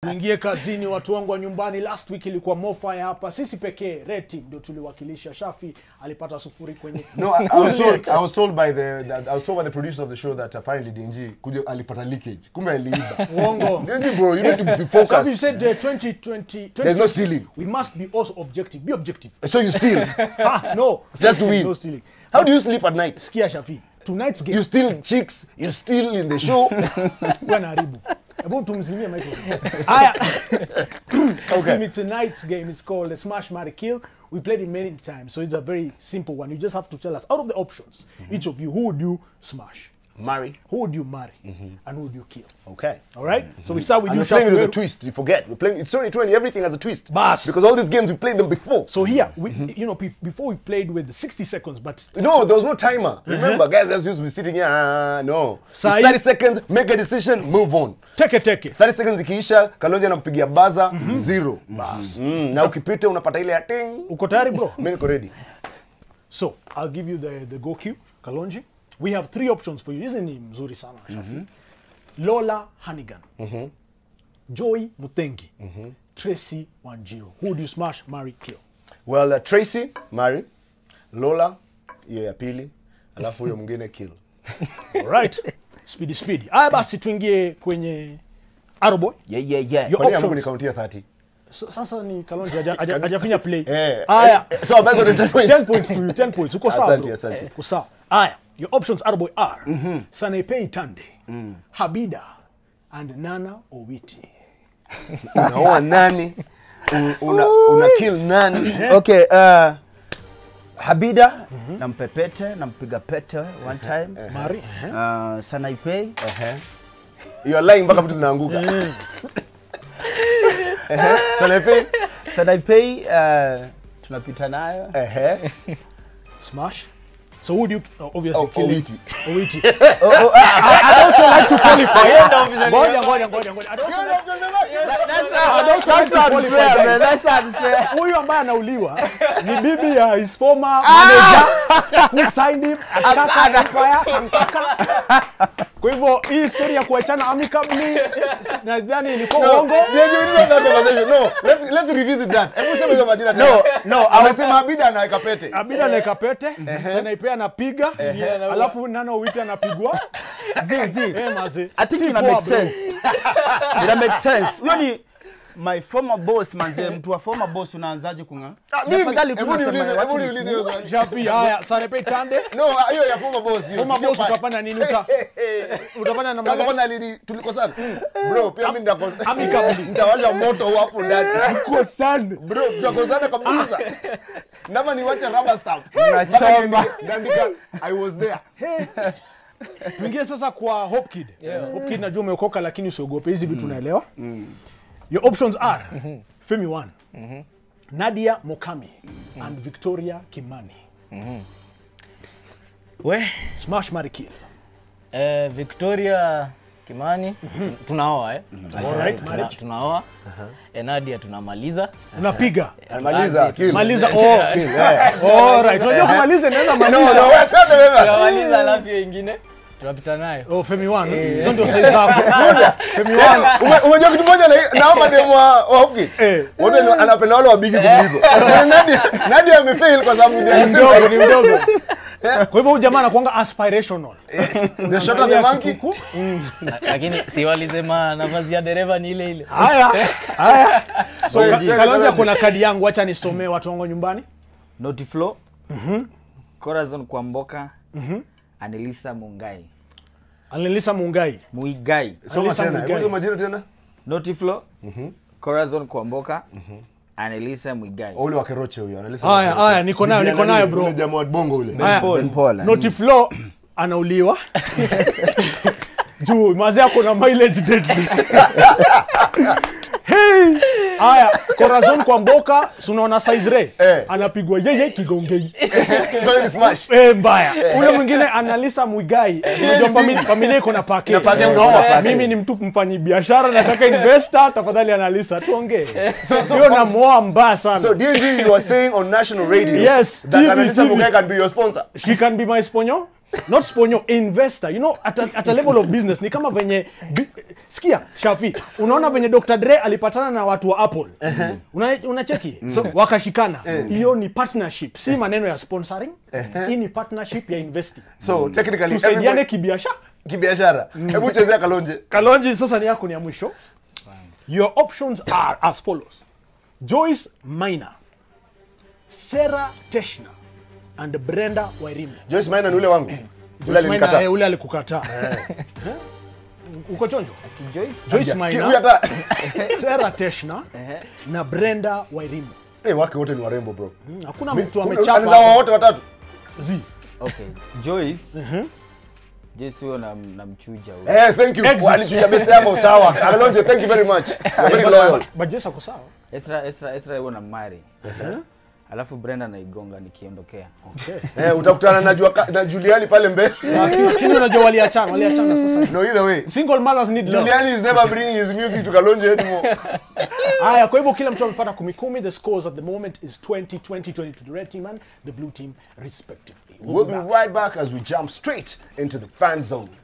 tuingie kazini watu wangu wa nyumbani last week ilikuwa mofire hapa sisi pekee red team ndio tuliwakilisha shafi alipata sufuri kwenye No, I, I was told I was told by the that, I was told by the producer of the show that apparently DNG kuja alipata leakage. Kumbe aliiba. uongo DNG bro, you need to be Shafi, you focused. said uh, 2020, There's no stealing. we must be also objective be objective So you steal. ah, no Just to win. no stealing How do you sleep at night? sikia shafi tonight's game You steal chicks, you steal in the show. Wewe naharibu hebu tumzimie microphone haya Excuse me, tonight's game is called the Smash Marry Kill. We played it many times, so it's a very simple one. You just have to tell us out of the options, each of you, who would you smash, Marry. who would you marry, and who would you kill. Okay. All right. So we start with And you, we're playing it with a Shafi. twist. You forget. We're playing. It's 2020. Everything has a twist. Bas. Because all these games we played them before. So here, we, you know, bef- before we played with the 60 seconds, but No, there was no timer. Remember, guys, as used to be sitting here. ah, no. It's Sai- 30 seconds, make a decision, move on. take it, take it. 30 seconds ikiisha, Kalonji anakupigia baza zero. Mm, na ukipita unapata ile ya ting. Uko tayari, bro? Mimi niko ready. So I'll give you the, the go cue, Kalonji. We have three options for you. Hizi ni mzuri sana, Shafi. Lola Hannigan, Joy Mutengi, Tracy Wanjiru. Who would you smash, marry, kill? Well, uh, Tracy, marry. Lola, hiyo ya pili. Alafu huyo mwingine kill. Alright. speedy speedy. Aya basi tuingie kwenye Aroboy. Yeah, yeah, yeah. Your Kwa nini Mungu options. nikauntia 30? S- Sasa ni Kalonji haja- haja- hajafinya play. Eh. Aya. eh, So, I've got the 10 points. 10 points to you, 10 points. Uko sawa Asante, bro. asante. Uko sawa. Aya. Your options Aroboy are Sanepei Tande, Habida and Nana Owiti. Unaoa nani? Un- Una, una kill nani? Okay, uh, Habida nampepete nampiga pete one time. Mari. eh? Uh, Sanaipei Ehe. You are lying mpaka vitu zinaanguka. Ehe. Sanaipei? Sanaipei uh, tunapita nayo. Ehe. Smash. So who would you uh, obviously Oh, kill? Owiti. Owiti. I'd also like to qualify. Ngoja ngoja ngoja ngoja. I'd also like I'd also like to qualify, guys. That's unfair. huyu ambaye anauliwa ni bibi ya his former manager who signed him akitaka empire ankaka kwa hivyo hii story ya kuachana amicably nadhani ilikuwa No, uongo DNG, we didn't have that conversation. No, let's let's revisit that. Hebu sema hizo majina tena. No, no, I was Amesema Abida anaweka pete. abida naeka pete sanaipea anapiga alafu nana witi anapigwa zi zi. Eh, maze. I think Si ina poa, make bro. sense. Ina make sense. Huyo ni my former boss manze, mtu wa former boss unaanzaje kunga? Ah, mimi, Afadhali hebu tunasema niulize, wacha hebu ni- niulize hiyo swali. Shafi, haya sanepei tande No, hiyo ya former boss hiyo. Former Hiyo boss part. utafanya nini? Uta- utafanya namna Kama gani kwanza alini tulikosana. Bro, pia mimi ndako- Amicably. nitawasha moto hapo ndani. Kwa sana Bro, tutakosana kabisa. Nama niwache rubber stamp. Unachoma. Mpaka niandika I was there. tuingie sasa kwa Hope Kid. Hope Kid najua umeokoka lakini usiogope hizi vitu unaelewa. Your options are Femi One, Nadia Mokami and Victoria Kimani. We, Smash Marry Kill. eh, Victoria Kimani tun- tunaoa eh? Alright, Tuna- marriage. tunaoa eh, Nadia tunamaliza Unapiga. Maliza, kill. Maliza. Kill, Oh. eh. Alright. Unajua kumaliza inaweza No, maliza. no, wewe twende wewe. tunamaliza alafu hiyo ingine tunapita nayo Oh, Femi One. Hizo ndio size zako. Femi One. Ume- Umejua kitu moja na naomba demo wa wa Hopkins. Eh. Wote ni- anapenda wale wabigi kuliko. Nadia Nadia amefail kwa sababu they are Ni the same mdogo, ni height. mdogo. Kwa hivyo huyu jamaa anakuanga aspirational. The shorter the monkey. Kituku. La- lakini si walisema nafasi ya dereva ni ile ile Haya. Haya. So Wewe, Ka- twende, Kalonji twende. kuna kadi yangu acha nisomee watu wangu nyumbani. Naughty Flow. Corazon Kwamboka. Anelisa Mungai. Anelisa Mungai. Muigai. Soma Alisa tena. Muigai. Hebu soma majina tena. Naughty Flow. Corazon Kwamboka. Anelisa Muigai. Ule wa Keroche huyo analisa. Haya, haya, niko nayo, niko nayo, bro. Ule jamaa wa bongo ule. Haya. Ben Paul. Noti Flo anauliwa juu mazi yako na mileage deadly. hey! Haya, Corazon kwa mboka, si unaona size re Eh. anapigwa yeye kigongei So hiyo ni smash. Eh, mbaya ule mwingine analisa mwigai unajua famili- familia iko na pake pake, unaona? mimi ni mtu mfanyi biashara nataka investor tafadhali analisa tuongee so- hiyo namoa mbaya sana So DNG you are saying on national radio Yes, that TV, Analisa TV. Mugai can be your sponsor. she can be my sponyo not sponyo investor you know at a, at a level of business ni kama venye bi, sikia shafi unaona venye dr dre alipatana na watu wa apple una, unacheki so, wakashikana hiyo ni partnership si maneno ya sponsoring hii ni partnership ya investing so technically tusaidiane everybody- kibiashara kibiashara hebu chezea kalonje kalonji sasa ni yako ni ya mwisho your options are as follows joyce minor sarah teshna and brenda wairimu joyce maina ni ule wangu ule Joyce Maina, alinikataa eh, ule alikukataa Eh? uko chonjo Joyce? joyce Sikia, huyu minor hata sarah teshna na brenda wairimu Eh, wake wote ni warembo bro Hmm, hakuna Mi- mtu kuna- amechapa alizaa hapo. wote watatu Zi. Okay. Joyce. Joyce huyo nam- namchuja huyo. eh thank you Exit. walichuja best yako sawa kalonje thank you very much You're very loyal but joyce ako sawa Esra Esra Esra huyo namari. Alafu Brenda naigonga nikiondokea. okay. eh utakutana na Jua- na Juliani pale mbele lakini unajua waliachana waliachana sasa no either way single mothers need love Juliani is never bringing his music to Kalonje anymore haya kwa hivyo kila mtu amepata kumi kumi the scores at the moment is 20 20 20 to the red team and the blue team respectively we'll be right back as we jump straight into the fan zone